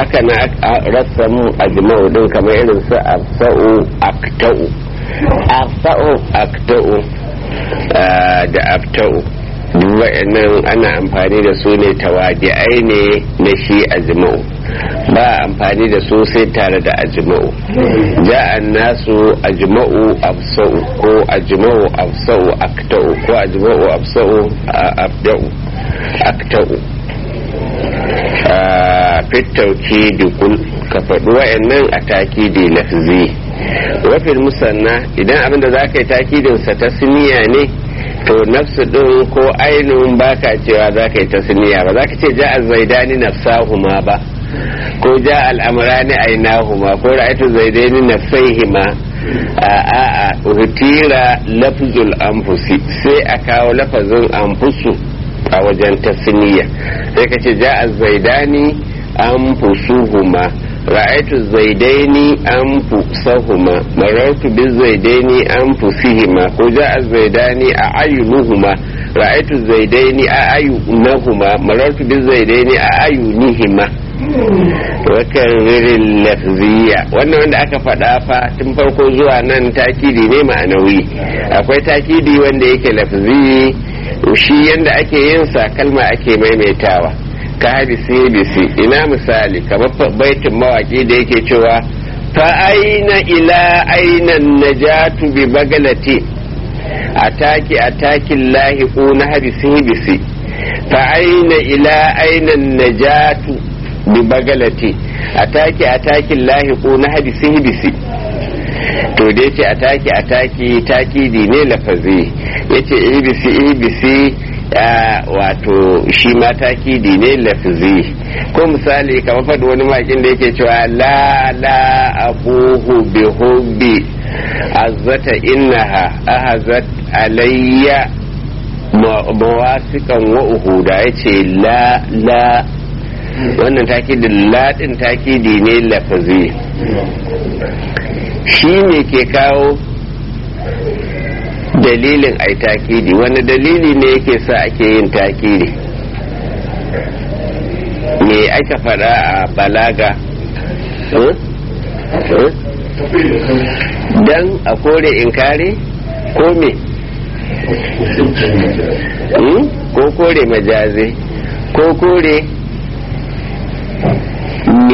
haka na rassamu ajma'u din kamar irin su afsa'u akta'u afsa'u akta'u da afta'u duk wa'annan ana amfani da su ne tawadi'ai ne na shi ajma'u ba amfani da su sai tare da ajma'u ja'an nasu ajma'u afsa'u ko ajma'u afsa'u akta'u ko ajma'u afsa'u abda'u akta'u fitauki dukul ka faɗi wa'annan a takidi lafzi wafin musanna idan abinda za ka yi takidinsa ta siniya ne to nafsu ɗin ko ainihin baka cewa za ka yi ta siniya ba za ka ce ja zaidani nafsahuma ba ko ja al'amurani ainahuma ko ra'aitu zaidaini nafsaihima a a a hutira lafzul anfusi sai a kawo lafazin anfusu a wajen tasniya sai ka ce ja zaidani anfusuhuma ra'aitu zaidaini anfusahuma marartu bi zaidaini anfusihima ko ja zaidani a ayunuhuma ra'aitu zaidaini a ayunahuma marartu bi zaidaini a ayunihima wakan ririn lafziya wannan wanda aka faɗa fa tun farko zuwa nan takidi ne ma'anawi akwai takidi wanda yake lafzi shi yanda ake yin sa kalma ake maimaitawa ka hadisi bisi ina misali kamar baitin mawaki da yake cewa fa aina ila aina najatu bi bagalati ataki ataki lahi na hadisi bisi fa aina ila aina najatu bi bagalati ataki ataki lahi na hadisi bisi to da yace ataki ataki takidi ne lafazi yace ibisi ibisi wato shi ma takidi ne lafazi ko misali kamar faɗi wani makin da yake cewa la la abuhu bi hubbi azzata innaha ahazat alayya mawasikan wa uhuda yace la la wannan takidin ladin takidi ne lafazi shi ne ke kawo dalilin ai takidi wani dalili ne yake sa ake yin takidi me aka faɗa a balaga dan a kore inkari ko me ko kore majazi ko kore me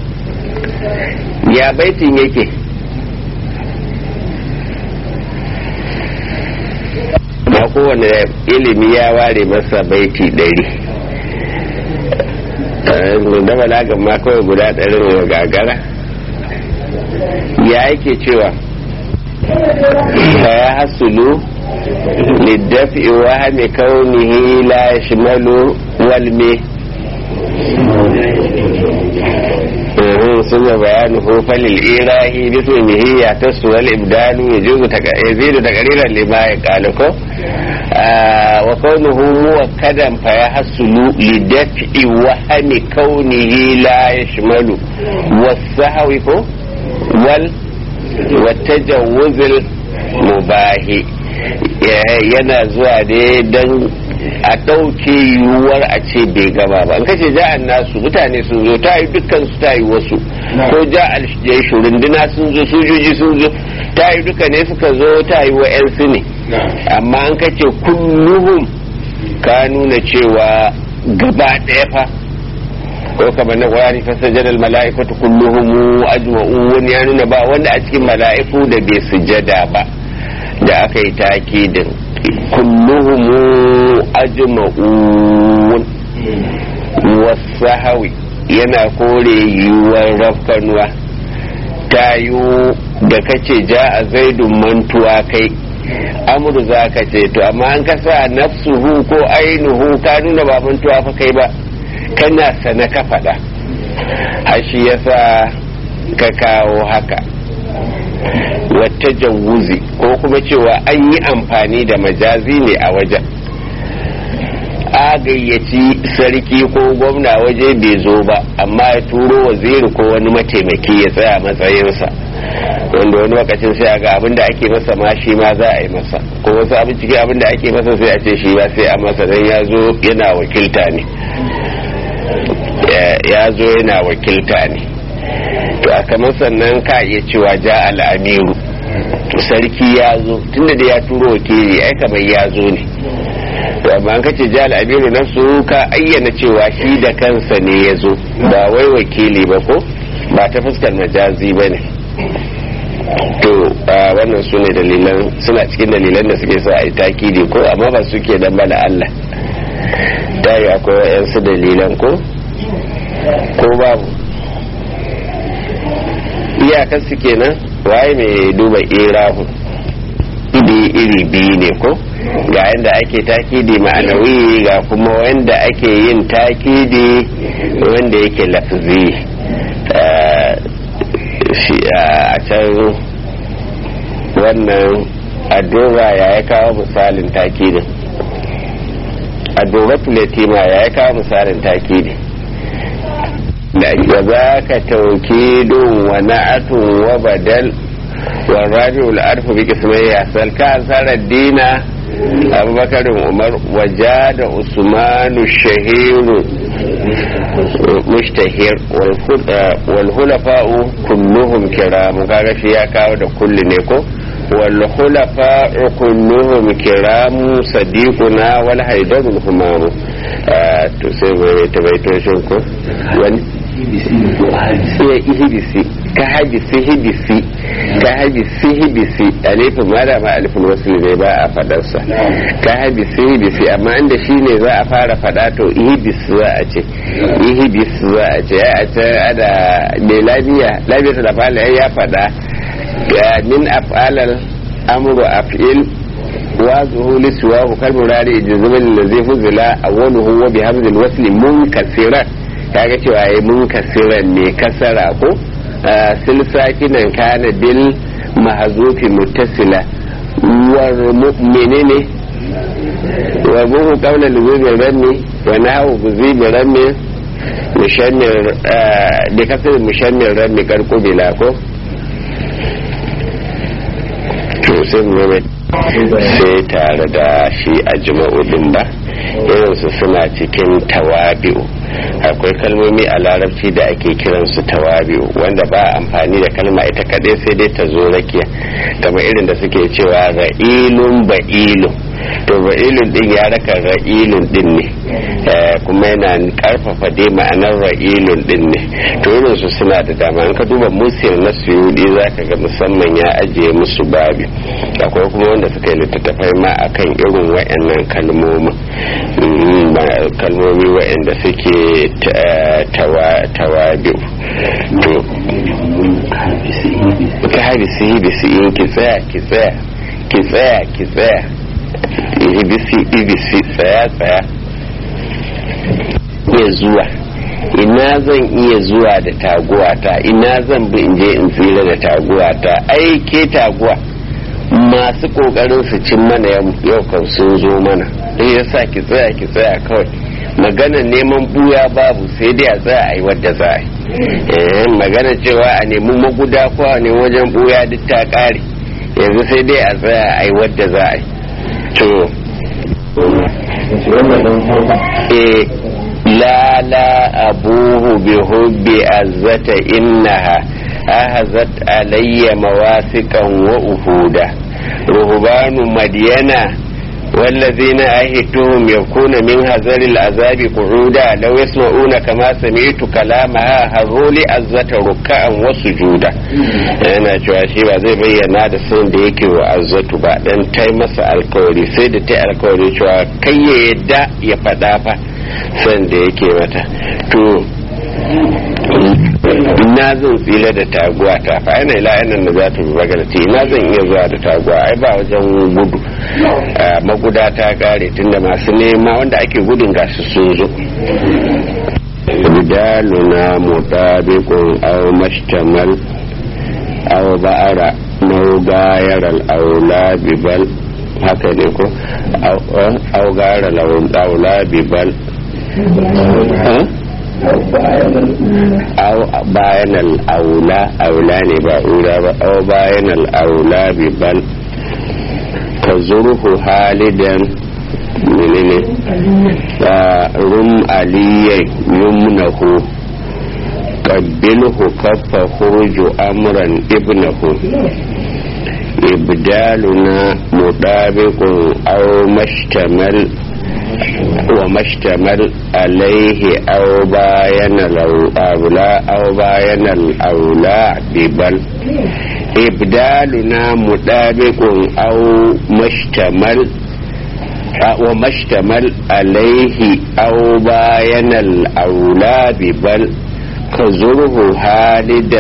ya baitin yake ba kowane ilimi ya ware masa baiti ɗari da balagan ma kawai guda ɗarin wa gagara ya yake cewa ya hasulu liddafi wahami kaunihi la shimalu walme ثم بيانه فللإله باسمه يعتص والإبدال يجوز يزيد تقريرا لما يقال آه وكونه موكدا فيحصل لدفع وهم كونه لا يشمل والسهو وال والتجوز المباح yana zuwa ne don a ɗauke yiwuwar a ce bai gama ba an kace ja'an nasu mutane sun zo ta yi dukkan su ta yi wasu ko ja'al jaishu runduna sun zo sojoji sun zo ta yi duka ne suka zo ta yi wa su ne amma an kace kulluhum ka nuna cewa gaba ɗaya fa ko kamar na ƙwarani fasajjar mala'ikatu kulluhum ajma'u wani ya nuna ba wanda a cikin mala'iku da bai sujada ba da aka yi takidin kulluhum ajma'un wasahawi yana kore yiwuwar rafkanuwa tayu da kace ja a zaidun mantuwa kai amuru za ka ce to amma an kasa nafsuhu ko ainihu ka nuna ba mantuwa fa kai ba kana sana ka faɗa hashi yasa ka kawo haka wata jawuzi ko kuma cewa an yi amfani da majazi ne a wajen a gayyaci sarki ko gwamna waje bai zo ba amma ya turo waziri ko wani mataimaki ya tsaya matsayinsa wanda wani lokacin sai ga abin da ake masa ma shi ma za a yi masa ko wasu abin cikin abin da ake masa sai a ce shi ba sai a masa dan ya zo yana wakilta ne ya zo yana wakilta ne to a kamar sannan ka iya cewa ja al'amiru sarki ya zo tunda da ya turo wakili ai kamar ya zo ne to amma an kace ja al'amiru na su ka ayyana cewa shi da kansa ne ya zo ba wai wakili ba ko ba ta fuskar majazi ba ne to wannan su ne dalilan suna cikin dalilan da suke sa a yi takidi ko amma ba suke dan bala Allah ta yi akwai wa'yansu dalilan ko ko babu iyakar su kenan waye mai duba irahu iri iri biyu ne ko ga yadda ake takidi ma'anawi ga kuma wanda ake yin takidi wanda yake lafzi a can wannan adora ya ya kawo misalin takidin adora filetima ya ya kawo misalin takidin da za ka tauki don wa na'atun wa badal wa rabi'ul arfu bi kismai salka asarar dina abubakarin umar waja da usmanu shahiru mushtahir wal hulafa'u kulluhum kiramu kaga shi ya kawo da kulli ne ko wal hulafa'u kulluhum kiramu sadiquna wal haidarul humamu to sai mai tabaitoshin ko wani iya ihibisi ka hajisi hibisi ka hajisi hibisi alifin ma da ma alifin wasu ne ba a fadarsa ka hajisi hibisi amma inda shi ne za a fara fada to ihibis za a ce ihibis za a ce a ce ada mai labiya labiya da fala ya fada min af'alal amru af'il wa zuhuli siwahu kalmurari ijizmin da zai fuzila awwaluhu wa bihamzil wasli munkasiran kaga cewa ya mun kasiran ne kasara ko silsakinan kana bil mahazufi muttasila war menene wa buhu qawla luzubi ranni wa nahu buzibi ranni mushammir bi kasar mushammir ranni karkubila ko to sai mu sai tare da shi a jima'udin ba irinsu suna cikin tawabi'u akwai kalmomi a larabci da ake kiransu tawabi'u wanda ba amfani da kalma ita kadai sai dai ta zo rakiya kamar irin da suke cewa ra'ilun ba'ilun to ra'ilun din ya raka ra'ilun din ne kuma yana karfafa dai ma'anar ra'ilun din ne to irinsu suna da dama in ka duba musiyar na suyudi za ka ga musamman ya ajiye musu babi akwai kuma wanda suka yi littattafai ma akan irin wa'annan kalmomin kalmomi wa'anda suke tawabi'u to ka habisi hibisi in ki tsaya ki tsaya ki tsaya ki tsaya hibisi ibisi tsaya tsaya iya zuwa ina zan iya zuwa da taguwata ina zan bi in je in tsira da taguwata ai ke taguwa masu kokarin su cin mana yau kan sun zo mana sai ya sa ki tsaya ki tsaya kawai magana neman buya babu sai dai a tsaya a yi wadda za a yi magana cewa a nemi maguda ko a nemi wajen buya duk ta kare yanzu sai dai a tsaya a yi wadda za a yi to eh la la abuhu bi hubbi azzata innaha ahazat alayya mawasiqan wa uhuda ruhbanu madyana والذين أهدتهم يكون من هزر العذاب قعودا لو يسمعون كما سمعت كلامها هروا لعزة ركعا وسجودا yana cewa shi ba zai bayyana da sun da yake wa azzatu ba dan tai masa alkawari sai da tai alkawari cewa kai ya yadda ya faɗa fa san da yake mata to ina zan tsila da taguwa ta fa ina ila ina da za ta bi bagarci ina zan iya zuwa da taguwa ai ba wajen gudu maguda ta kare tunda masu nema wanda ake gudun gasu sun zo ridaluna mutabiqun aw mashtamal aw ba'ara naw gayar al-aula bibal haka ne ko aw gayar al-aula bibal أو باين الأولى أولى نبا أولى أو باين الأولى ببل تزره هالدا من menene rum aliyan yumnahu qabbilhu kaffa khuruju amran ibnahu ibdaluna mudabiqun aw mashtamal وما اشتمل عليه أو باين الأولى أو باين الأولى ببل إبدالنا مطابق أو مشتمل وما اشتمل عليه أو باين الأولى ببل كزره هالدا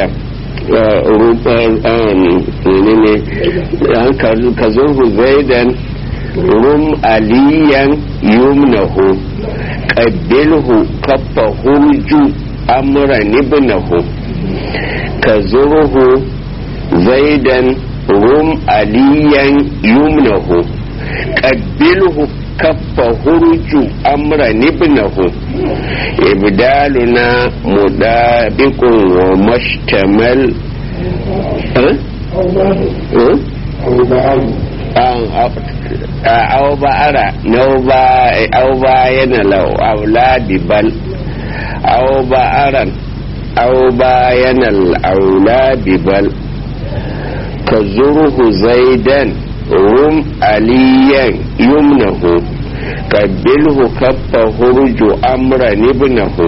كزره زيدا rum aliyan yumnahu qabbilhu kaffa hurju amran ibnahu kazurhu zaidan rum aliyan yumnahu qabbilhu kaffa hurju amran ibnahu ibdaluna mudabiqun wa mashtamal أو بأرى نوبا أو باين لو أولاد بل أو بأرا أو باين الأولاد بل كزره زيدا رم عليا يمنه قبله كف هرج أمرا ابنه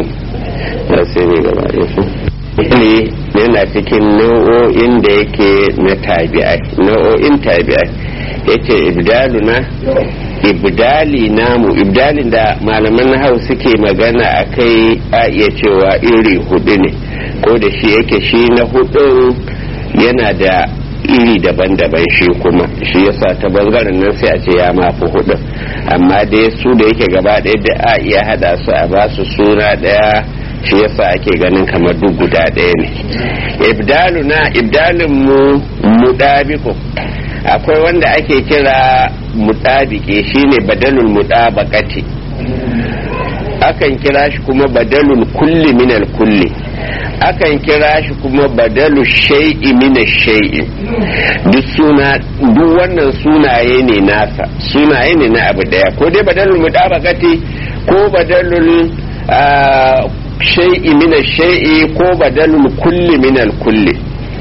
ne yana cikin nau'o'in da yake na tabi'ai nau'o'in tabi'ai yace ibdaluna ibdali namu ibdalin da malaman hau suke magana a kai a iya cewa iri hudu ne ko da shi yake shi na hudun yana da iri daban-daban shi kuma shi yasa ta bangaren nan sai a ce ya mafi hudu amma dai su da yake gaba ɗaya da a iya hada su a ba su suna ɗaya shi yasa ake ganin kamar duk guda ɗaya ne ibdaluna ibdalin mu mudabiku akwai wanda ake kira mutabike shine badalul mutabaqati akan kira shi kuma badalul kulli minal kulli akan kira shi kuma badalu shay'i minash shay'i duk suna duk wannan sunaye ne nasa sunaye ne na abu daya ko dai badalul mutabaqati ko badalul shay'i minash shay'i ko badalul kulli minal kulli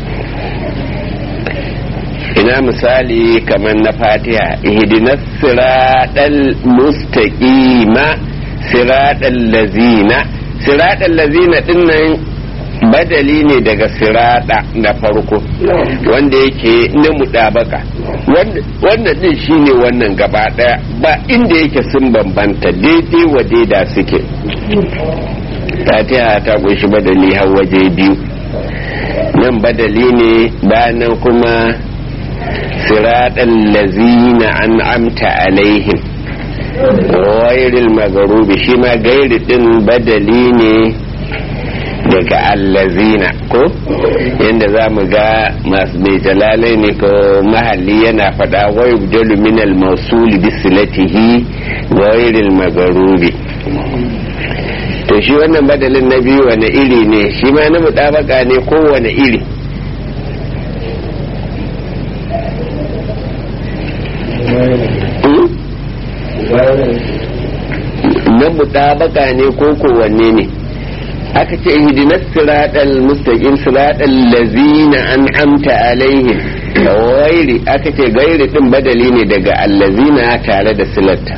ina misali kamar na fatiha ihdinas siratal mustaqima siratal lazina siratal lazina dinnan badali ne daga sirada na farko wanda yake na mudabaka wanda din shine wannan gaba daya ba inda yake sun bambanta daidai wa daida suke fatiha ta kunshi badali har waje biyu nan badali ne bayan kuma siraɗan lazina an amta alaihim wairil magarubi shi ma gairi ɗin badali ne daga allazina ko yadda za mu ga masu mai jalalai ne ko mahalli yana faɗa wai jalu min al-mawsuli bisilatihi wairil magarubi to shi wannan badalin na biyu wani iri ne shi ma na mutabaka ne ko wani iri na mutabaka ne ko kowanne ne aka ce ihdinas siratal mustaqim siratal lazina an'amta alaihim gairi aka ce gairi din badali ne daga allazina tare da silatta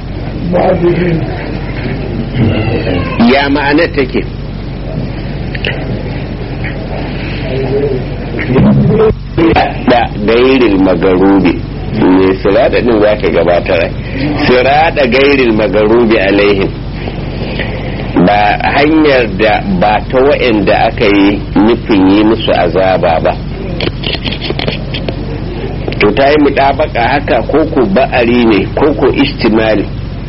ya ma'ana take da gairil magarubi ne sirada din za ka gabatar sirada gairil magarubi alaihim ba hanyar da ba ta wa'anda aka yi nufin yi musu azaba ba to ta yi mutabaka haka koko ba'ari ne koko istimali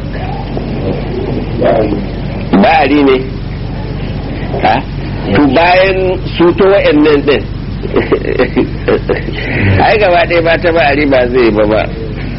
ba'ari ne ha to bayan su ta wa'annan din ai gaba ɗaya ba ta ba'ari ba zai ba ba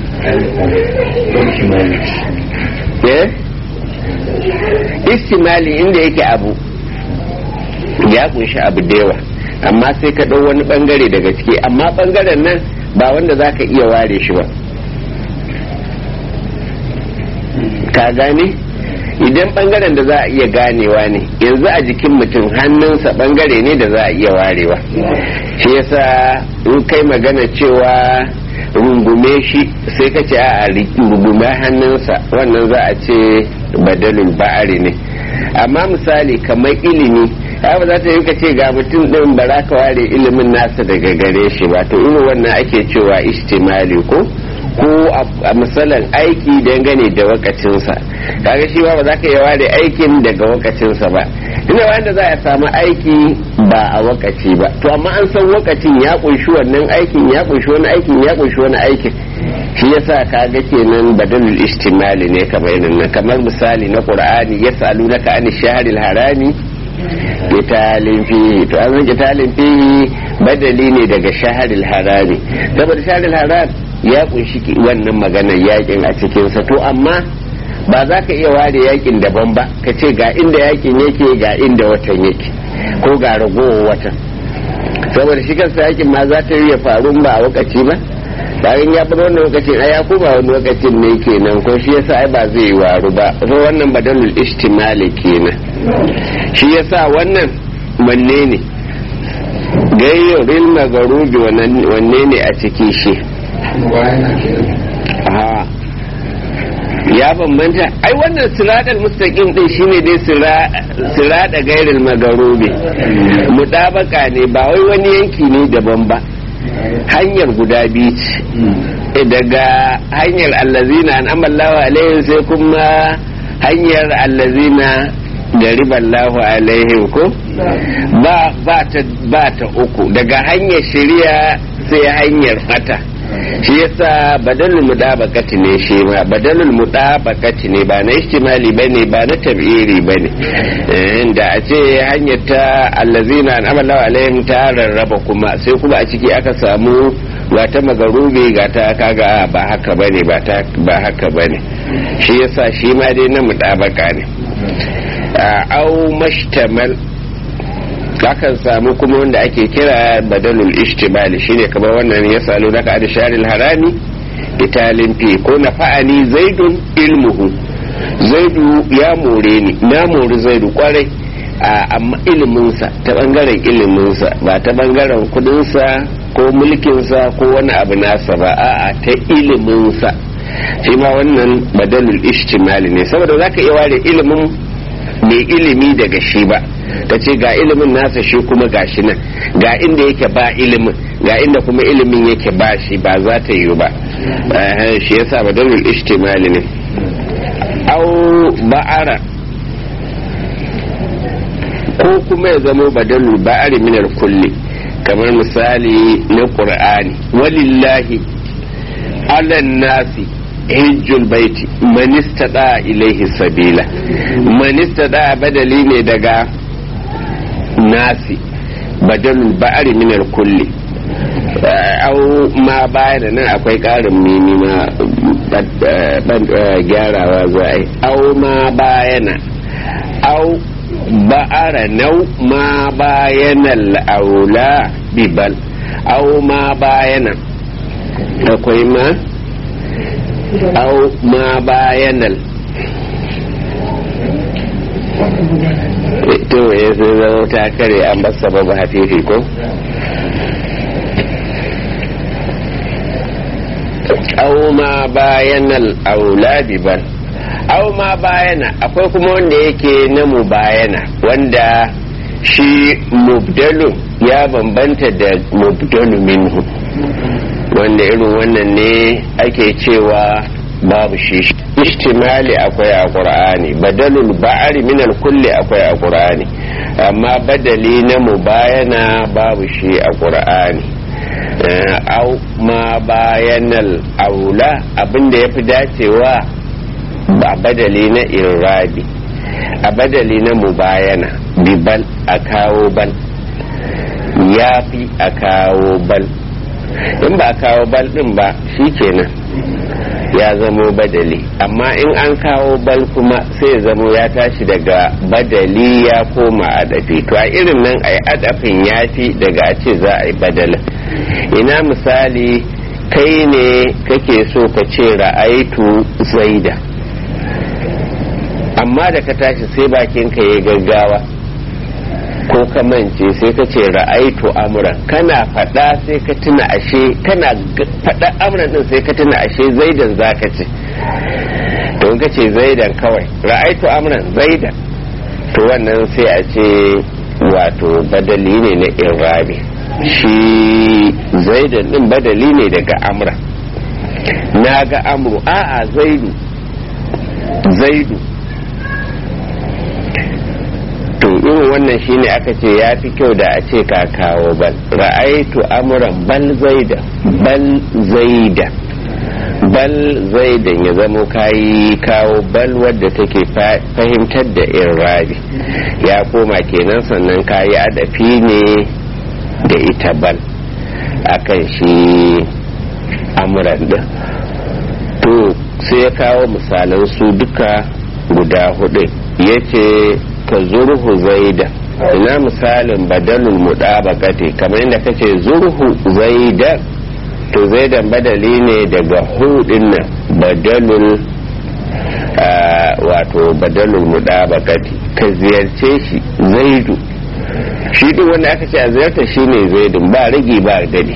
istimali inda yake abu ya kunshi abu da yawa amma sai ka ɗau wani ɓangare daga ciki amma ɓangaren nan ba wanda za ka iya ware shi ba ka gane idan bangaren da za a iya ganewa ne yanzu a jikin mutum hannunsa bangare ne da za a iya warewa shi yasa in kai magana cewa rungume shi sai ka ce a rungume hannunsa wannan za a ce badalul ba'ari ne amma misali kamar ilimi ba za ta yi ka ce ga mutum ɗin ba za ka ware ilimin nasa daga gare shi ba to irin wannan ake cewa istimali ko ko a misalan aiki dangane da wakacinsa kaga shi ba za ka iya ware aikin daga wakacinsa ba ina wanda za a samu aiki ba a wakaci ba to amma an san wakacin ya kunshi wannan aikin ya kunshi wani aikin ya kunshi wani aikin shi yasa kaga kenan badalul istimali ne kamar nan kamar misali na qur'ani yasalunaka an shahril harami kitalin fihi to an kitalin fihi badali ne daga shahril harami saboda shahril haram ya kunshi wannan maganar yakin a cikinsa to amma ba za ka iya ware yakin daban ba ka ce ga inda yakin yake ga inda watan yake ko ga ragowar watan saboda shi kansa yakin ma za ta ya faru ba a wakaci ba bayan ya bar wannan lokacin ai ya koma wani lokacin ne kenan ko shi yasa ai ba zai waru ba so wannan badalul istimali kenan shi yasa wannan wanne ne gayyaril magarubi wanne ne a ciki shi ya bambanta ai wannan siradal mustaqim din shine dai sirada gairil magarubi mudabaka ne ba wai wani yanki ne daban ba hanyar guda biyu ce daga hanyar allazina an amallawa alaihim sai kuma hanyar allazina da riballahu alaihim ko ba ba ta uku daga hanyar shari'a sai hanyar fata shi yasa badalul mudabakati ne shi ma badalul mudabakati ne ba na ihtimali bane ba na tabiri bane da a ce hanyar ta allazina an amalla alaihim ta rarraba kuma sai kuma a ciki aka samu ga ta magarubi ga ta kaga ba haka bane ba ta ba haka bane shi yasa shi ma dai na mudabaka ne au mashtamal akan samu kuma wanda ake kira badalul ishtibali shine kamar wannan ya salo naka da sharil harami italin fi ko na fa'ani zaidun ilmuhu zaidu ya more ni na mori zaidu kwarai amma iliminsa ta bangaren iliminsa ba ta bangaren kudinsa ko mulkinsa ko wani abu nasa ba a'a ta iliminsa shi ma wannan badalul ishtimali ne saboda zaka iya ware ilimin mai ilimi daga shi ba ta ce ga ilimin nasa shi kuma ga shi nan ga inda yake ba ilimin ga inda kuma ilimin yake ba shi ba za ta yi ba shi yasa badalul ishtimali ne au ba'ara ko kuma ya zama badalul ba'ari minar kulli kamar misali na qur'ani walillahi alan nasi hijjul baiti man istada ilaihi sabila man istada badali ne daga nasi badalul ba'ari min kulli au ma bayan nan akwai karin mimi ma gyarawa za a yi au ma bayana au ba'ara nau ma bayanal aula bibal au ma bayana akwai ma au ma bayanal to ya zama ta kare an basa babu hafifi ko au ma bayanal auladi ban au ma bayana akwai kuma wanda yake na mu bayana wanda shi mubdalu ya bambanta da mubdalu minhu wanda irin wannan ne ake cewa babu shi ishtimali akwai a qur'ani badalul ba'ari min kulli akwai a qur'ani amma badali na mubayana babu shi a qur'ani au ma bayanal aula abinda yafi dacewa ba badali na irabi a badali na mubayana bibal a kawo bal ya fi a kawo bal in ba a kawo bal din ba shi kenan ya zamo badali amma in an kawo bal kuma sai zamo ya tashi daga badali ya koma adafi to a irin nan a yi adafin ya fi daga a ce za a yi badalin ina misali kai ne kake so ka ce ra'aitu zaida amma da ka tashi sai bakin ka ya gaggawa ko ka mance sai ka ce ra'aitu amuran kana faɗa sai ka tuna ashe kana faɗa amuran din sai ka tuna ashe zaidan zaka ce don ka ce zaidan kawai ra'aitu amuran zaidan to wannan sai a ce wato badali ne na irabi shi zaidan din badali ne daga amra na ga amru a'a zaidu zaidu to irin wannan shine aka ce ya fi kyau da a ce ka kawo bal ra'aitu amuran bal zaida bal zaida bal zaidan ya zamo kayi kawo bal wadda take fahimtar da irabi ya koma kenan sannan kayi adafi ne da ita bal akan shi amuran din to sai ya kawo misalan su duka guda hudu ya ce ka zurhu zaida ina misalin badalul mudabaqati kamar yadda kace zurhu zaidan to zaidan badali ne daga hudin nan badalul wato badalul mudabaqati ka ziyarce shi zaidu shi duk wanda aka ce a ziyarta shine zaidun ba rigi ba dade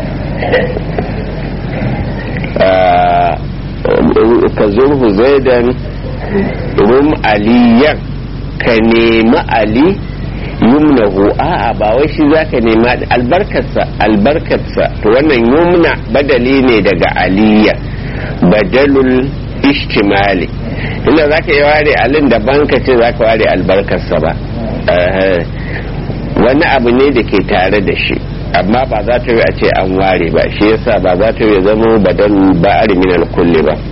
ka zurhu zaidan rum aliyan ka nemi ali yumnahu a'a ba wai shi zaka nema albarkarsa albarkarsa to wannan yumna badali ne daga aliyya badalul ishtimali inda zaka yi ware alin da banka ce zaka ware albarkarsa ba wani abu ne da ke tare da shi amma ba za ta yi a ce an ware ba shi yasa ba za ta yi zama badal ba'ar min kulli ba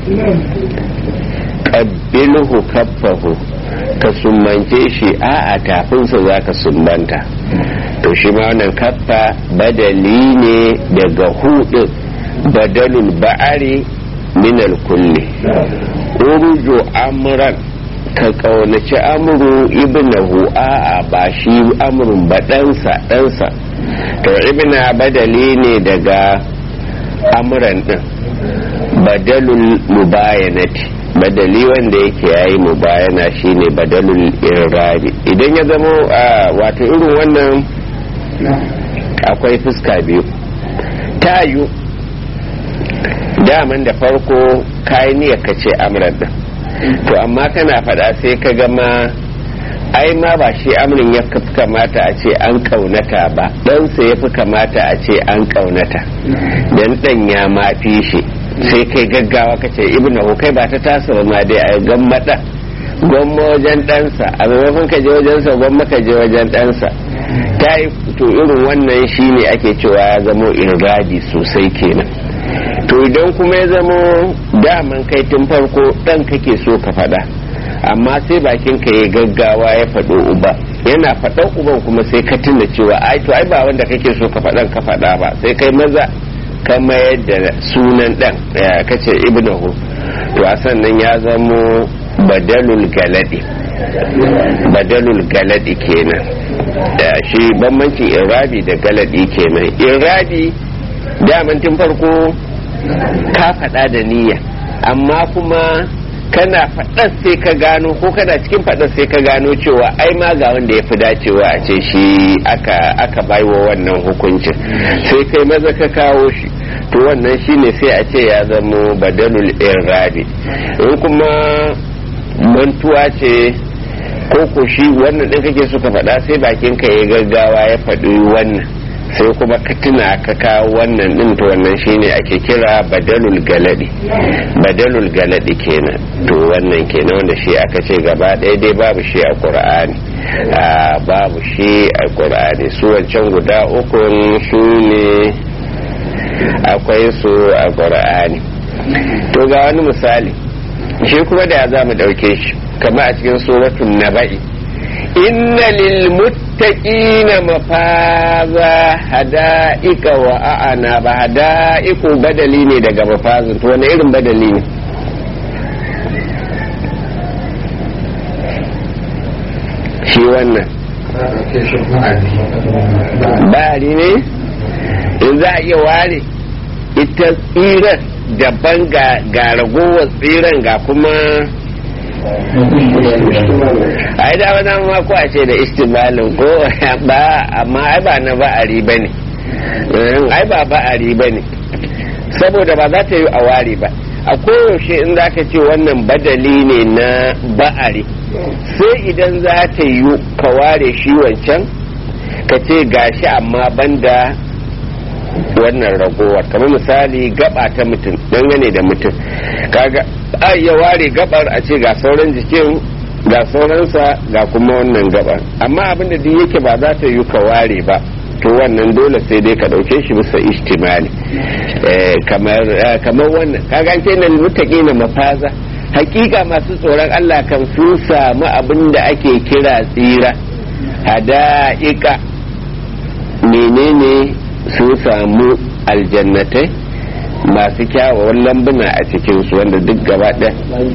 qabbilhu kaffahu ka sumbance shi a a tafinsa za ka sumbanta to shi ma wannan kaffa badali ne daga hudin badalul ba'ari minal kulli urju amran ka kaunaci amru ibnahu a a ba shi amrun ba ɗansa ɗansa to ibna badali ne daga amran din badalul mubayanati badali wanda yake yayi mubayana shine badalul irabi idan ya zama wato irin wannan akwai fuska biyu tayu daman da farko kayi niyyar ka ce amran din to amma kana faɗa sai ka gama ai ma ba shi amrin ya fi kamata a ce an kaunata ba ɗansa ya fi kamata a ce an kaunata dan ɗan ya mafi shi sai kai gaggawa ka ce ibnu kai ba ta tasa ba ma dai a gammada gwamma wajen ɗansa a maimakon ka je wajensa gwamma ka je wajen ɗansa ta yi to irin wannan shine ake cewa ya zamo irgadi sosai kenan to idan kuma ya zamo daman kai tun farko ɗan kake so ka faɗa amma sai bakin ka ya gaggawa ya faɗo uba yana faɗan uban kuma sai ka tuna cewa ai to ai ba wanda kake so ka faɗan ka faɗa ba sai kai maza ka mayar da sunan ɗan ka ce ibnahu to a sannan ya zamo badalul galadi badalul galadi kenan da shi bambancin irabi da galadi kenan irabi daman tun farko ka faɗa da niyya amma kuma kana faɗar sai ka gano ko kana cikin faɗar sai ka gano cewa ai ma ga wanda ya fi dacewa a ce shi aka aka baiwa wannan hukuncin sai kai maza ka kawo shi to wannan shine sai a ce ya zamo badalul irabi in kuma mantuwa ce ko ko shi wannan ɗin kake so ka faɗa sai bakin ka ya gaggawa ya faɗi wannan sai kuma ka tuna ka kawo wannan din to wannan shine ake kira badalul galadi badalul galadi kenan to wannan kenan wanda shi aka ce gaba ɗaya dai babu shi a qur'ani babu shi a qur'ani su wancan guda uku su ne akwai su a qur'ani to ga wani misali shi kuma da za mu ɗauke shi kama a cikin suratun naba'i inna lil muttaqina mafaza hada'ika wa a'ana ba hada'iku badali ne daga mafazin to wani irin badali ne shi wannan bari ne in za a iya ware ita tsirar daban ga ragowar tsiran ga kuma ai da wani ma ko a ce da istimalin ko ba amma ai ba na ba'ari ba ne ai ba ba'ari ba ne saboda ba za ta yi a ware ba a koyaushe in za ka ce wannan badali ne na ba'ari sai idan za ta yi ka ware shi wancan ka ce gashi amma banda wannan ragowar kamar misali gaba ta mutum dangane da mutum kaga a iya ware gabar a ce ga sauran jikin ga sauransa ga kuma wannan gabar amma abinda duk yake ba za ta yi ka ware ba to wannan dole sai dai ka dauke shi bisa ihtimali kamar kamar wannan kaga an ce nan mutaki na mafaza hakika masu tsoron Allah kan sun samu abin da ake kira tsira hada'ika menene sun samu aljannatai masu kyawawan lambuna a cikinsu wanda duk gaba ɗaya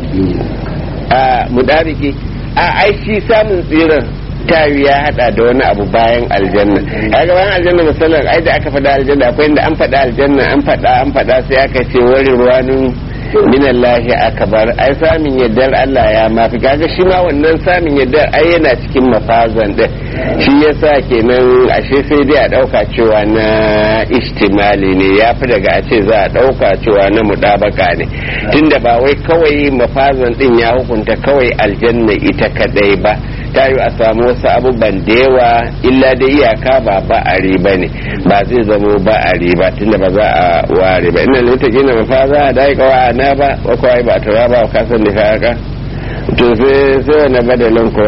a mudariki a ai shi samun tsiran tawi ya hada da wani abu bayan aljanna kaga bayan aljanna misalan ai da aka faɗa aljanna akwai inda an faɗa aljanna an faɗa an faɗa sai aka ce wari ruwanin minallahi akbar ai samin yaddar Allah ya mafi kaga shi ma wannan samin yaddar ai yana cikin mafazan din shi yasa kenan ashe sai dai a dauka cewa na istimali ne ya fi daga a ce za a dauka cewa na mudabaka ne tunda ba wai kawai mafazan din ya hukunta kawai aljanna ita kadai ba ta yi a samu wasu abubuwan da yawa illa da iyaka ba ba'ari ba ne ba zai zamo ba'ari ba tunda ba za a ware ba ina lita gina mafaza da yi kawa na ba wa kawai ba tura ba ka san da ka haka to sai sai wani badalin kuwa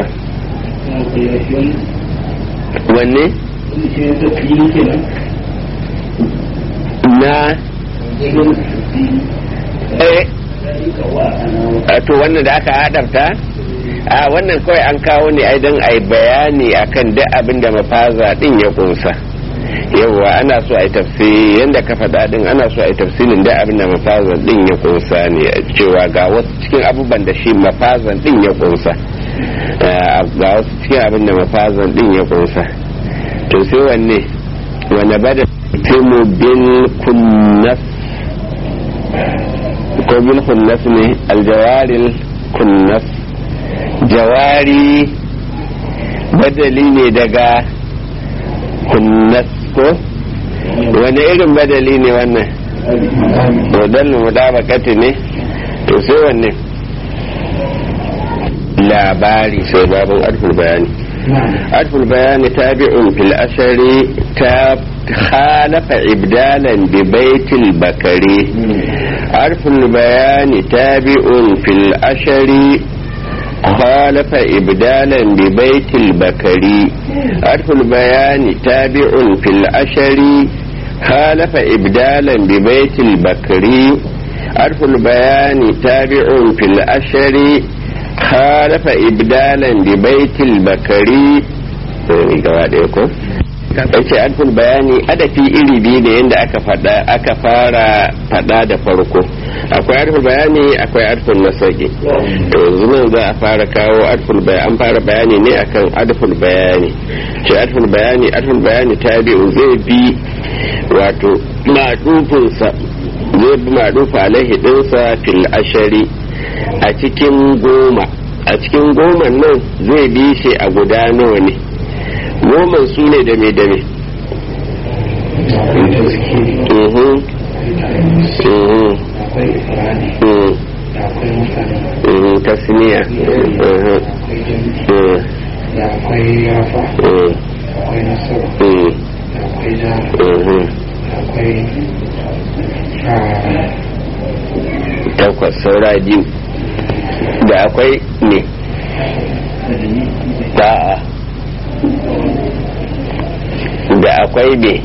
wanne na eh to wannan da aka hadafta a wannan kawai an kawo ne ai don ai bayani akan duk abin da mafaza din ya kunsa yawwa ana so a yi tafsiri yadda ka faɗa din ana so a yi tafsirin duk abin da mafaza din ya kunsa ne cewa ga wasu cikin abubuwan da shi mafazan din ya kunsa ga wasu cikin abin da mafazan din ya kunsa to sai wanne wane bada timu bil kunnas ko bil kunnas ne aljawaril kunnas jawari badali ne daga kunnas ko wani irin badali ne wannan modalin mudabakati ne to sai wanne labari sai babin alful bayani alful bayani tabi'un fil ashari ta خالف إبدالا ببيت البكري عرف البيان تابع في الأشر خالف إبدالا ببيت البكري عرف البيان تابع في الأشر خالف إبدالا ببيت البكري عرف البيان تابع في الأشر خالف إبدالا ببيت البكري yace alful bayani adafi iri biyu da yadda aka fada aka fara fada da farko akwai alful bayani akwai alful nasaki to yanzu nan za a fara kawo alful bayani an fara bayani ne akan alful bayani ce alful bayani alful bayani tabi'u zai bi wato madufinsa zai bi madufa alaihi dinsa fil ashari a cikin goma a cikin goma nan zai bi shi a guda nawa ne goman su ne da me da me tasniya da akwai rafa akwai nasara da akwai da akwai takwas saura biyu da akwai ne da'a da akwai be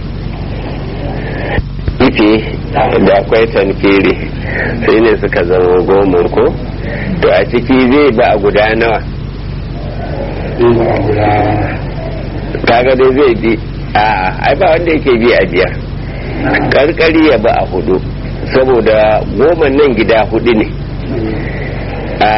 ife da akwai tanfiri sai ne suka zama goma ko to a ciki zai ba a guda nawa kaga dai zai bi a ai ba wanda yake bi a biyar karkari ya ba a hudu saboda goma nan gida hudu ne a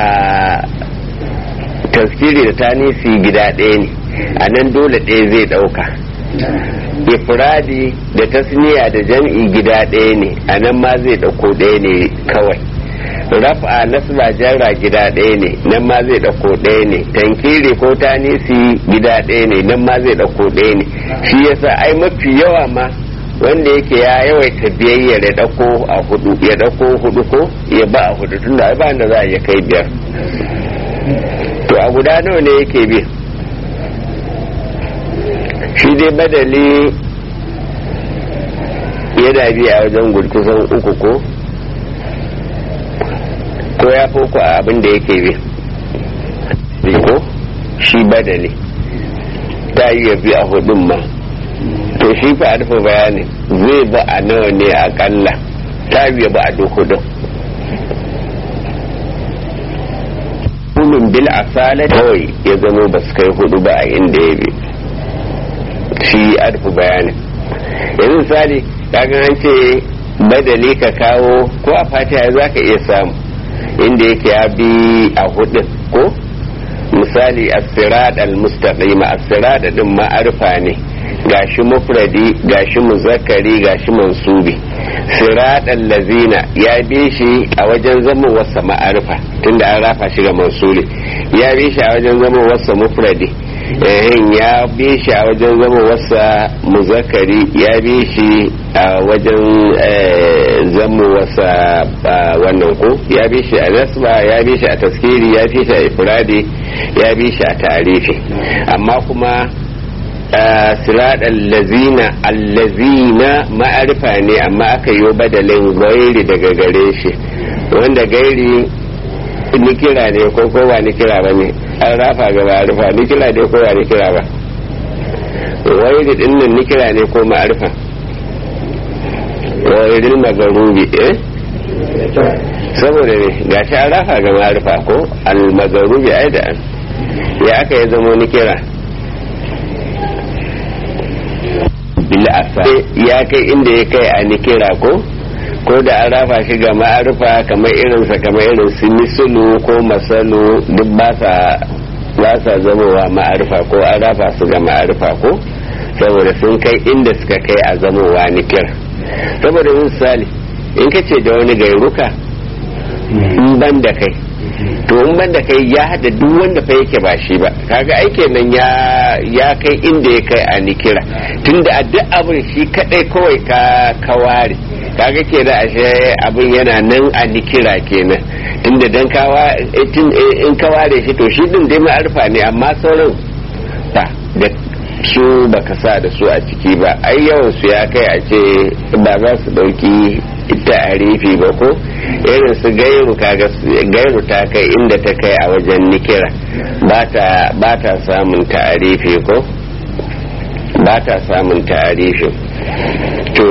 taskiri da tanisi gida ɗaya ne a nan dole ɗaya zai ɗauka ifradi da tasniya da jam'i gida ɗaya ne a nan ma zai ɗauko ɗaya ne kawai raf'a nasba jarra gida ɗaya ne nan ma zai ɗauko ɗaya ne tankiri ko tanisi gida ɗaya ne nan ma zai ɗauko ɗaya ne shi yasa ai mafi yawa ma wanda yake ya yawaita biyayya ya ɗauko a hudu ya ɗauko hudu ko ya ba a hudu tunda ai ba da za a iya kai biyar to a guda nawa ne yake bi shi dai badali yana bi a wajen kusan uku ko ko ya foko a abin da yake bi ko shi badali ta yi ya bi a hudun ma to shi fa alfa bayani zai ba a nawa ne akalla ta yi ba a duk hudun hulun bil asala kawai ya zama ba su kai hudu ba a inda ya bi shi alfa bayanin yanzu misali kaga an ce badali ka kawo ko a fatiha za ka iya samu inda yake ya bi a hudun ko misali as-sirat al-mustaqim as-sirat din ma'arifa ne gashi mufradi gashi muzakkari gashi mansubi sirat allazina ya bi shi a wajen zama wasa ma'arifa tunda an rafa shi ga mansuli ya bi shi a wajen zama wasa mufradi ehin ya bi shi a wajen zama wasa muzakkari ya bi shi a wajen zama wasa wannan ko ya bi shi a nasba ya bi shi a taskiri ya bi shi a ifradi ya bi shi a tarifi amma kuma sirat allazina allazina ma'arifa ne amma aka yi badalin gairi daga gare shi wanda gairi ni kira ne ko ko ba ni kira ba ne an rafa ga ma'arifa ni kira ne ko ba ni kira ba gairi din nan ni kira ne ko ma'arifa gairin magarubi eh saboda ne gashi an rafa ga ma'arifa ko al-magarubi ai da an ya aka ya zama ni kira bil'asa ya kai inda ya kai a nikira ko ko da an rafa shi ga ma'arifa kamar irinsa kamar irin su misulu ko masalu duk ba sa ba sa zamowa ma'arifa ko an rafa su ga ma'arifa ko saboda sun kai inda suka kai a zamowa nikira saboda misali in ka ce da wani gairuka in ban da kai to in ban da kai ya hada duk wanda fa yake ba shi ba kaga aike nan ya ya kai inda ya kai a nikira tunda a duk abin shi kadai kawai ka kaware kaga ke da ashe abin yana nan a nikira kenan tunda dan kawa in ka ware shi to shi din dai ma'arfa ne amma sauran ba da su baka sa da su a ciki ba ai yawan su ya kai a ce ba za su dauki ta'arifi ba ko irin su gairu kaga gairu ta kai inda ta kai a wajen nikira ba ta samun ta'arifi ko ba ta samun ta'arifi to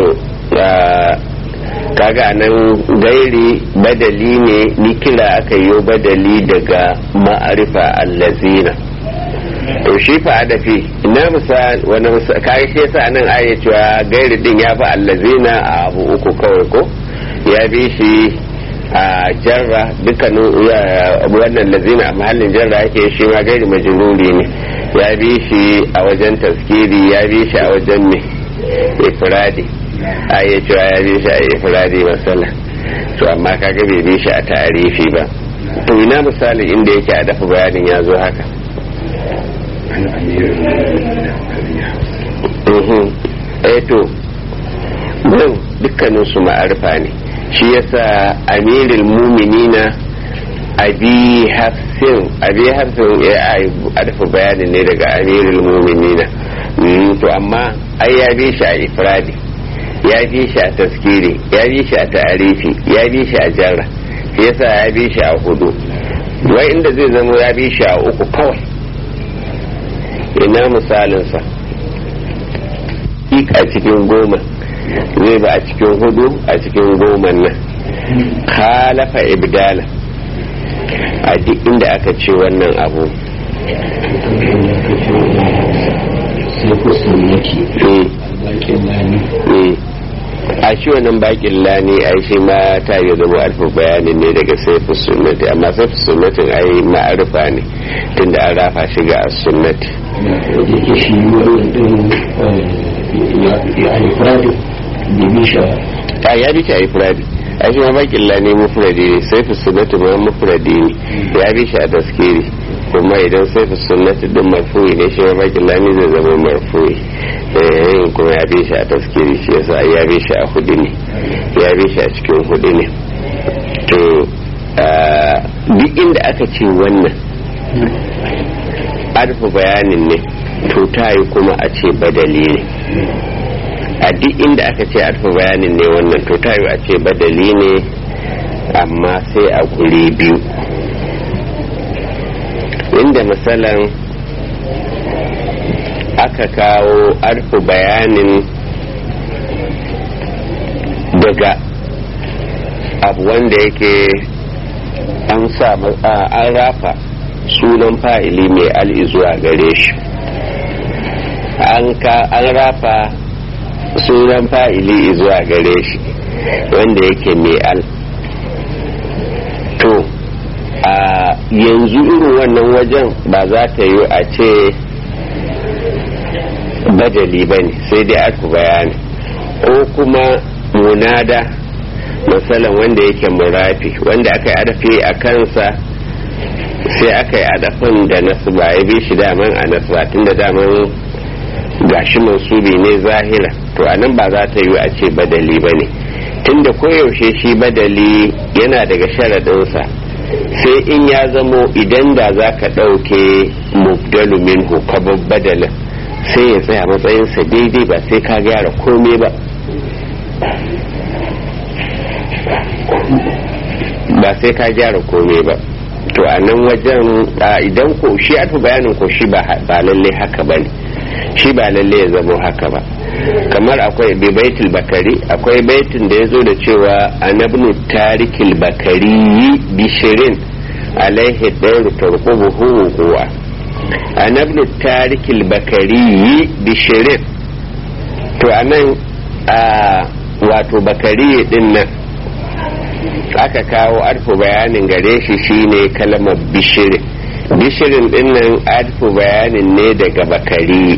kaga nan gairi badali ne nikira aka yi badali daga ma'arifa allazina to shi fa adafi ina misal wani kaga shi yasa nan aya cewa gairi din ya fi allazina a abu uku kawai ko ya bi shi a jarra dukkanin wannan lazina a mahallin jarra yake shi ma gairi majruri ne ya bi shi a wajen taskiri ya bi shi a wajen me ifradi aya cewa ya bi shi a ifradi masala to amma kaga bai bi shi a tarifi ba to ina misali inda yake a dafa bayanin ya zo haka eh to nan dukkanin su ma'arfa ne shi yasa amirul muminina abi hafsin abi hafsin ya arfa bayanin ne daga amirul muminina to amma ai ya bi shi a ifradi ya bi shi a taskiri ya bi shi a ta'arifi ya bi shi a jarra shi yasa ya bi shi a hudu wai inda zai zama ya bi shi a uku kawai ina misalinsa a cikin goma zai ba a cikin hudu a cikin goma nan khalafa ibdala a duk inda aka ce wannan abu a shi wannan bakin lani ai shi ma ta yi zama alfa bayanin ne daga saifu sunnati amma saifu sunnatin ai ma'arifa ne tunda an rafa shi ga sunnati yake shi wurin din ya ifradi da bisha a ya bi shi a ifradi a shi ma bakilla ne mufradi ne sai fi sunnatu ma mufradi ne ya bi shi a taskiri kuma idan sai fi sunnatu din marfu'i ne shi ma bakilla ne zai zama marfu'i eh kuma ya bi shi a taskiri shi yasa ya bi shi a hudu ne ya bi shi a cikin hudu ne to duk inda aka ce wannan arfa bayanin ne to ta yi kuma a ce badali ne a duk inda aka ce arfa bayanin ne wannan to ta yi a ce badali ne amma sai a guri biyu inda misalan aka kawo arfa bayanin daga abu wanda yake an sa an rafa sunan fa'ili mai al'i zuwa gare shi an rafa sunan fa'ili zuwa gare shi wanda yake mai al to a yanzu irin wannan wajen ba za ta yi a ce badali ba ne sai dai aka bayani ko kuma munada matsalan wanda yake murafi wanda aka yi adafi a kansa sai aka yi adafin da nasu ba ya bi shi daman a nasu ba tun da daman gashi mansubi ne zahira to a nan ba za ta yi a ce badali ba ne tun da koyaushe shi badali yana daga sharaɗinsa sai in ya zamo idan da za ka ɗauke mubdalu minhu ka badalin sai ya tsaya matsayinsa daidai ba sai ka gyara komai ba ba sai ka gyara komai ba to a nan wajen idan ko shi aka bayanin ko shi ba lalle haka ba ne shi ba lalle ya zamo haka ba kamar akwai baitul bakari akwai baitin da ya zo da cewa anabnu tarikil bakari bishirin alaihi ɗairu tarkubuhu huwa anabnu tarikil bakari bishirin to a nan wato bakari din nan aka kawo arfu bayanin gare shi shine kalmar bishirin bishirin dinnan arfu bayanin ne daga bakari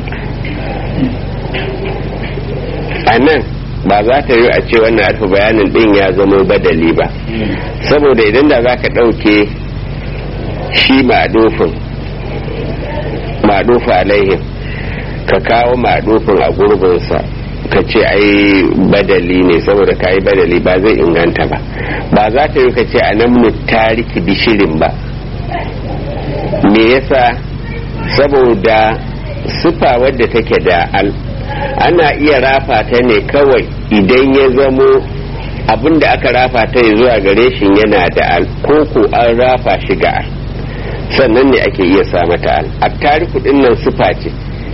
a nan ba za ta yi a ce wannan arfu bayanin din ya zama badali ba saboda idan da za ka ɗauke shi ma'adufin ma'adufu alaihim ka kawo ma'adufin a gurbinsa ka ce ai badali ne saboda ka yi badali ba zai inganta ba ba za ta yi ka ce a nan tariki bishirin ba me yasa saboda sufa wadda take da al ana iya rafa ta ne kawai idan ya zamo abin da aka rafa ta zuwa gare shi yana da al ko ko an rafa shi ga al sannan ne ake iya sa mata al a tariku dinnan sufa ce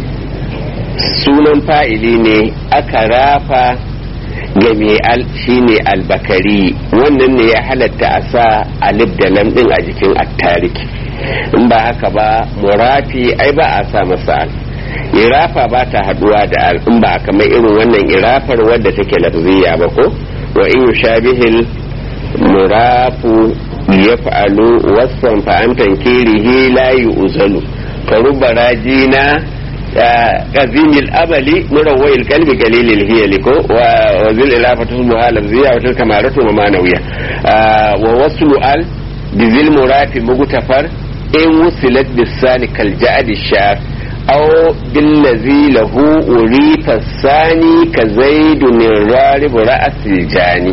sunan fa'ili ne aka rafa ga mai al shine albakari wannan ne ya halatta a sa alif da lam din a jikin attariki in ba haka ba murafi ai ba a sa masa al irafa ba ta haduwa da al in ba kamar irin wannan irafar wadda take lafziya ba ko wa in yushabihil murafu yaf'alu wasan fa an tankirihi la yu'zalu fa rubba rajina قزيم الأبل مروي القلب قليل الهيل وذي الإلافة تصبها لفظية وتلك مارة ومانوية ووصل ال بذي المرات مغتفر إن وصلت بالثاني كالجعد الشار أو بالذي له أريف الثاني كزيد الرارب رأس الجاني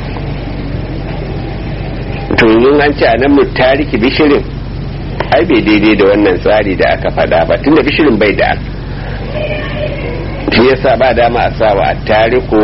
tunzun an ce a nan mutariki bishirin ai bai daidai da wannan tsari da aka faɗa ba tunda bishirin bai da shi yasa ba dama a sawa a tariku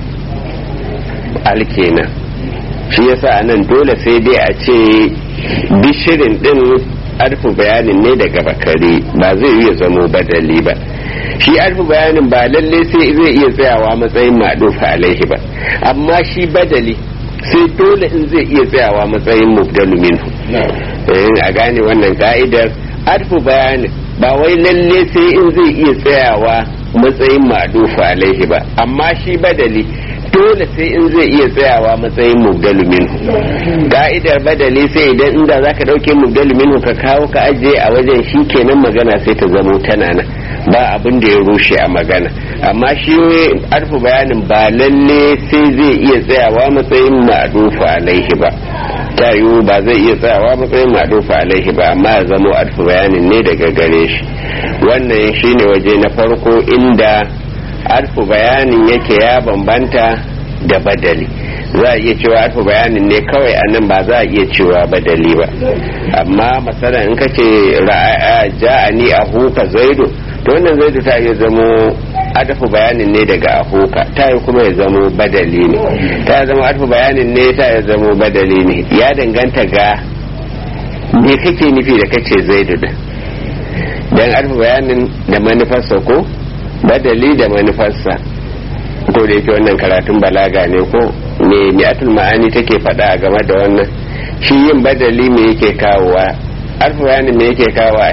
alkenan shi yasa a nan dole sai dai a ce bishirin din arfi bayanin ne daga bakare ba zai iya zamo badali ba shi arfi bayanin ba lalle sai zai iya tsayawa matsayin maɗufa alaihi ba amma shi badali sai dole in zai iya tsayawa matsayin mubdalu minhu a gane wannan ka'idar arfu bayanin ba wai lalle sai in zai iya tsayawa matsayin madufa alaihi ba amma shi badali dole sai in zai iya tsayawa matsayin mubdalu minhu ka'idar badali sai idan inda zaka dauke mubdalu minhu ka kawo ka ajiye a wajen shi kenan magana sai ta zamo tana nan ba abin da ya rushe a magana amma shi arfu bayanin ba lalle sai zai iya tsayawa matsayin ma'adufu alaihi ba ta yiwu ba zai iya tsayawa matsayin ma'adufu alaihi ba amma ya zamo arfu bayanin ne daga gare shi wannan shine waje na farko inda arfu bayanin yake ya bambanta da badali za a iya cewa arfu bayanin ne kawai a nan ba za a iya cewa badali ba amma masana in ka ce ja'ani a huka zaidu to wannan zaidu ta iya zamo adafu bayanin ne daga ahuka ta yi kuma ya zamo badali ne ta zama adafu bayanin ne ta ya zamo badali ne ya danganta ga me kake nufi da kace zaidu da dan adafu bayanin da manufarsa ko badali da manufarsa ko da yake wannan karatun balaga ne ko me mi'atul ma'ani take faɗa game da wannan shi yin badali me yake kawowa adafu bayanin me yake kawowa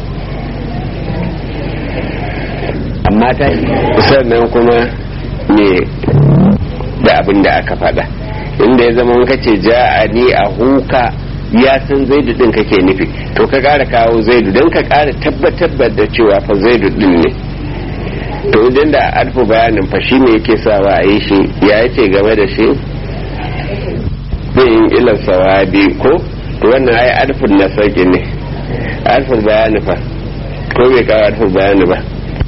amma ta sannan kuma ne da abin da aka faɗa inda ya zama kace ja'ani a huka ya san zaidu din kake nufi to ka ƙara kawo zaidu don ka ƙara tabbatar da cewa fa zaidu din ne to idan da alfu bayanin fa shi ne yake sawa a yi shi ya ce game da shi yin ilan sawabi ko to wannan ai alfun na sauki ne alfun bayani fa ko bai kawo alfun bayani ba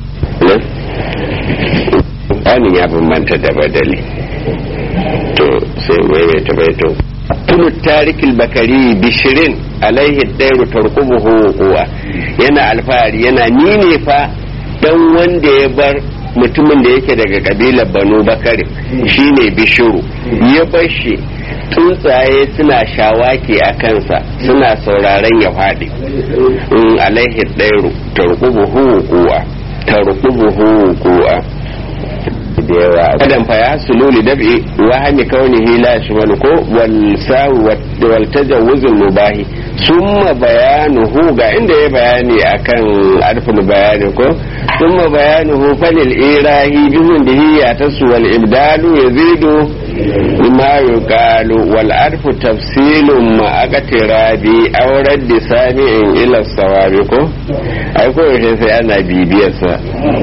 anin ya bambanta da badali to sai mai ta baito tunu tarikil bakari bishirin alaihi dairu tarkubuhu huwa yana alfahari yana ni ne fa dan wanda ya bar mutumin da yake daga kabilar banu bakari shine bishiru ya bar shi tsuntsaye suna shawaki a kansa suna sauraren ya faɗi alaihi dairu tarkubuhu huwa tarkubuhu kuwa da yawa kadan fa ya sululi dab'i wa hami kaunihi la shmalu ko wal sawu wal tajawuz al mubahi summa bayanuhu ga inda ya bayani akan arful bayani ko summa bayanuhu falil irahi bihun dihiya tasu wal ibdalu yazidu ma yuqalu wal arfu tafsilun ma aqtirabi aw raddi sami'in ila sawabi ko ai ko sai ana bibiyarsa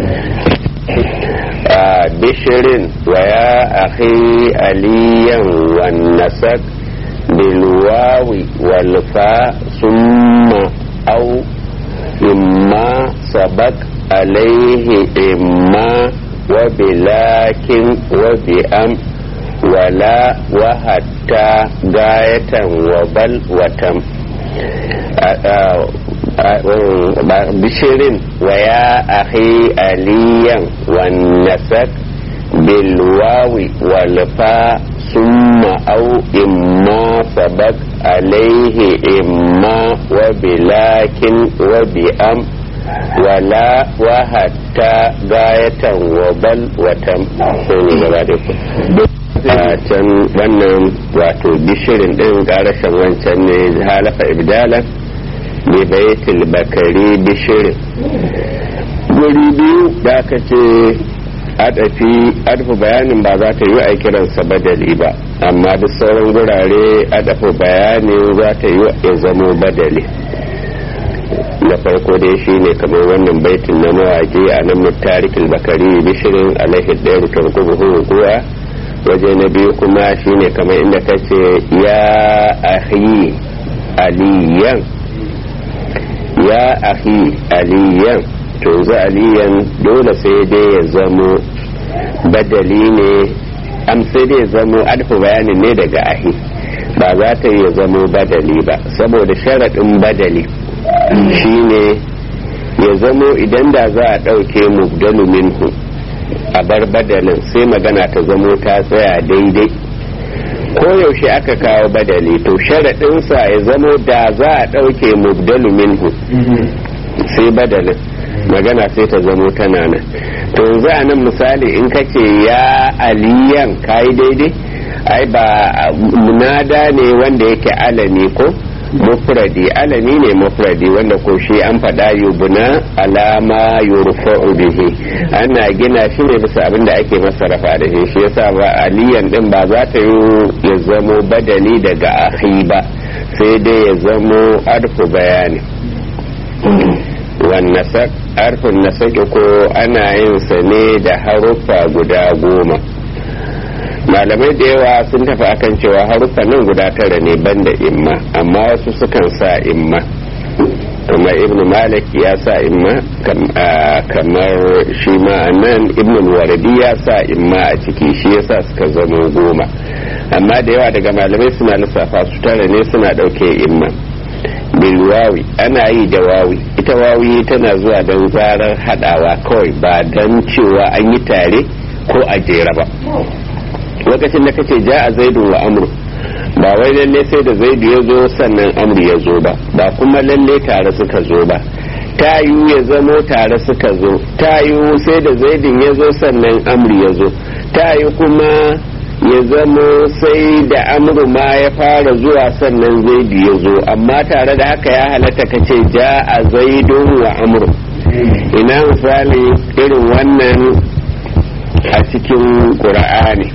بشر ويا أخي عليا والنسك بالواو والفاء ثم أو إما سبق عليه إما وبلاكن وبأم ولا وحتى غاية وبل وتم بشر ويا أخي عليا والنسك بالواو والفاء ثم أو إما سبق عليه إما وبلاكن وبأم ولا وحتى غاية وبل وتم can wannan wato bishirin din garashin wancan ne halafa ibdalan bi baitul bakari bishirin guri biyu da aka ce adafi adafi bayanin ba za ta yi a kiransa badali ba amma duk sauran gurare adafi bayanin za ta yi ya zamo badali na farko dai shi ne kamar wannan baitin na mawaƙi a nan mutarikul bakari bishirin alaihi ɗaya tarkubuhu kuwa waje na biyu kuma shine kamar inda ka ce ya ahi aliyan ya ahi aliyan to yanzu aliyan dole sai dai ya zamo badali ne am sai dai ya zamo alfu bayanin ne daga ahi ba za ta ya zamo badali ba saboda sharaɗin badali shine ya zamo idan da za a ɗauke mubdalu minhu a bar badalin sai magana ta zamo ta tsaya daidai ko yaushe aka kawo badali to sharaɗinsa ya zamo da za a ɗauke mubdalu minhu sai badalin magana sai ta zamo tana nan to yanzu a nan misali in ka ce ya aliyan kayi daidai ai ba munada ne wanda yake alami ko mufradi alami ne mufradi wanda ko shi an faɗa yubna alama yurfa'u bihi ana gina shi ne bisa abin da ake masa rafa da shi shi yasa ba aliyan din ba za ta yi ya zamo badali daga ahi ba sai dai ya zamo arfu bayani wannan sak harfin na sake ko ana yin sa ne da haruffa guda goma malamai da yawa sun tafi akan cewa haruffa nan guda tara ne banda imma amma wasu sukan sa imma kuma ibn malik ya sa imma kamar shi ma nan ibn waradi ya sa imma a ciki shi yasa suka zama goma amma da yawa daga malamai suna lissafa su tara ne suna ɗauke imma bilwawi ana yi da wawi ita wawi tana zuwa don zarar hadawa kawai ba don cewa an yi tare ko a jera ba lokacin da kace ja a zaidu wa amru ba wai lalle sai da zaidu ya zo sannan amru ya zo ba ba kuma lalle tare suka zo ba ta yiwu ya zamo tare suka zo ta yiwu sai da zaidin ya zo sannan amru ya zo ta yiwu kuma ya zamo sai da amru ma ya fara zuwa sannan zaidu ya zo amma tare da haka ya halatta ka ce ja a zaidun wa amru ina misali irin wannan a cikin ƙura'ani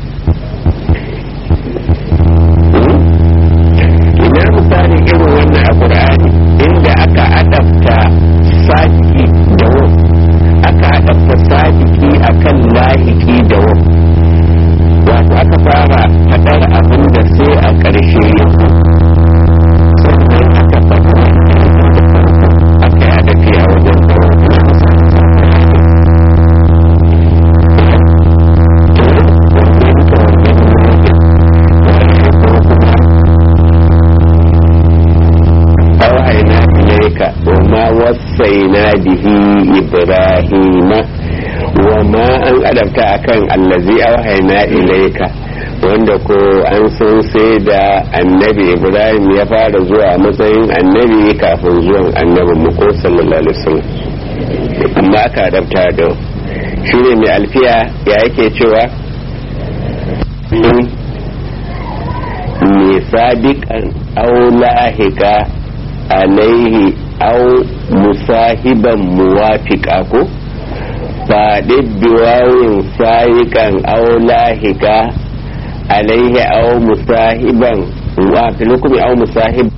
ina misali irin wannan a ƙura'ani inda aka adabta sadiki da wa aka adabta sadiki akan lahiki da wa wato aka fara faɗar abin da sai a ƙarshe ya sannan aka faɗi aka yi adafi a wajen أوحينا إليك وما وصينا به إبراهيم وما أن أدبت أكن الذي أوحينا إليك wanda ko an san sai da annabi ibrahim ya fara zuwa matsayin annabi kafin zuwan annabin mu ko sallallahu alaihi wasallam amma aka adabta da shi ne mai alfiya ya yake cewa mai sadiqan aw lahika alaihi aw musahiban muwafiqa ko faɗi biwawin sayikan aw lahika alaihi aw musahiban wa filukumi aw musahib